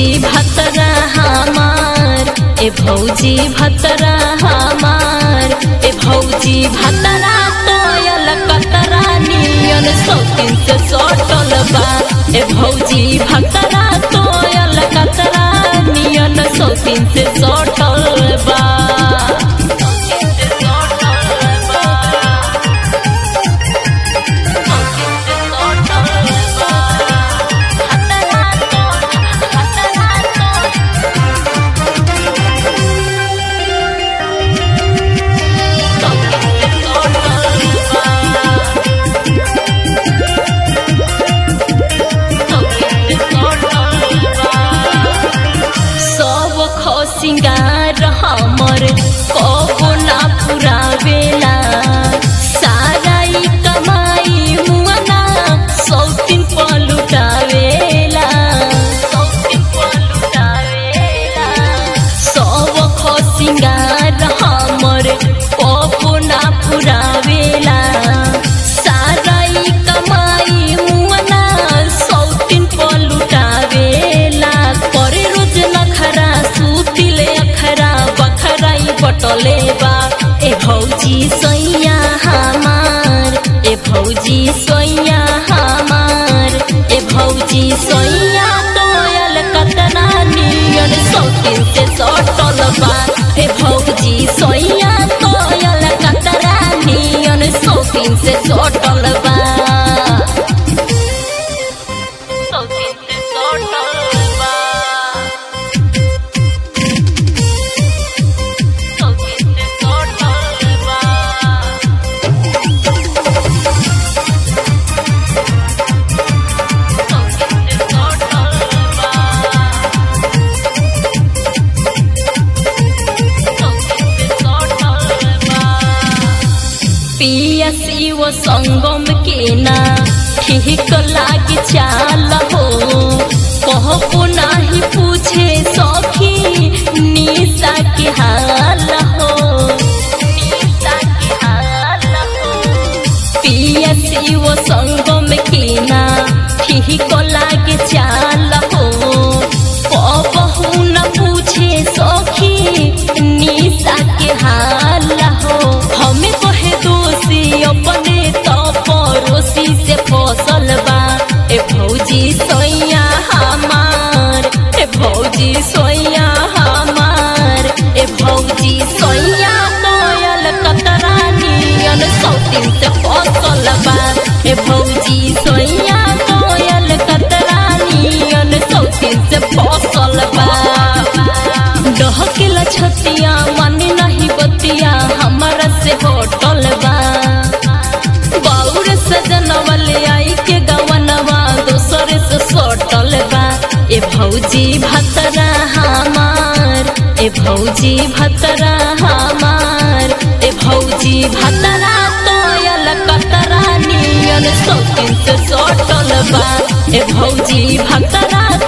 भौजी भतरा हमार ए भौजी भतरा हमार ए भौजी भतरा तोयल कतरा नियन सौकिन से सटल बा ए भौजी भतरा तोयल कतरा नियन सौकिन से सटल बा सब खसिंगार हमर कबो ना पुरावेला सारा ई कमाई मुआना सौतिन पलुटावेला सौतिन पलुटावेला सब खसिंगार हमर कबो ना पुरावेला सारा ई कमाई मुआना सौतिन पलुटावेला करे रोज नखरा सुतिले अखरा बखराई बटले बा ए भौजी सैया हमार ए भौजी सैया हमार ए भौजी सैया तोयल कतना नियन सौकिन से सटल बा ए भौजी सैया तोयल कतना नियन सौकिन से सटल बा सौकिन से सटल बा सौकिन से सटल बा पिया शिव संगम के ना ठीक लागी चाल हो कहबो नाही पूछे सखी निशा के हाल हो निशा के हाल हो पिया शिव संगम के ना ठीक लागे चाल हो कबहू न पूछे सखी निशा के हाल हो हमें कहे दोषी अपने तो पड़ोसी से फसल बा ए भौजी सोया हमार ए भौजी सोया हमार ए भौजी सोया तोयल कतरा नियन सौतिन से फसल बा ए भौजी सोया तोयल कतरा नियन सौतिन से फसल बा डहकेला छतिया मन नहीं बतिया हमारा से होटल बा बाउर सजनवले आई के गवनवा दोसर से सटल बा ए भौजी भतरा हमार ए भौजी भतरा हमार ए भौजी भतरा तोयल कतरा नियन सौकिन से सटल बा ए भौजी भतरा